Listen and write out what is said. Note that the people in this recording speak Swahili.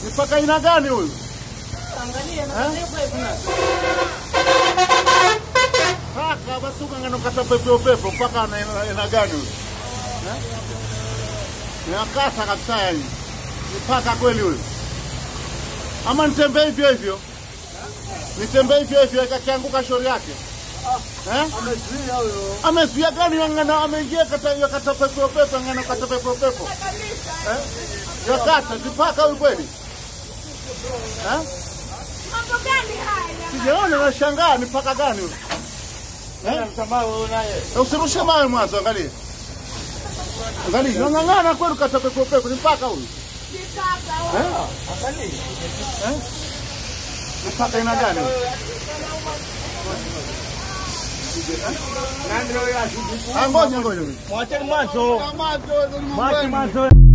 Ni paka aina gani huyu? Angalia na Eh? karibu hivi. Paka basi ukangana kata pepe pepe paka ana aina aina gani huyu? Eh? Ni akasa kabisa yani. Ni paka kweli huyu. Ama nitembee hivyo hivyo? Nitembee hivyo hivyo ikakianguka shauri yake. Eh? Amezuia huyo. Amezuia gani ngana ameingia kata ya kata pepe pepe ngana kata pepe pepe. Eh? Ya kata zipaka huyu kweli? Eh? Mambo gani haya? Sijaona nashangaa ni paka gani huyu? Nani msamaha wewe naye? Na Usirushe mawe mwanzo, angalia. Angalia, unang'ang'ana kweli kata pepe pepe ni paka huyu. Sitaka Eh? Angalia. Eh? Ni paka aina gani huyu? Nani ndio yashukuru? Ah, ngoja ngoja. Mwacheni mwanzo. Macho, Mwache mwanzo.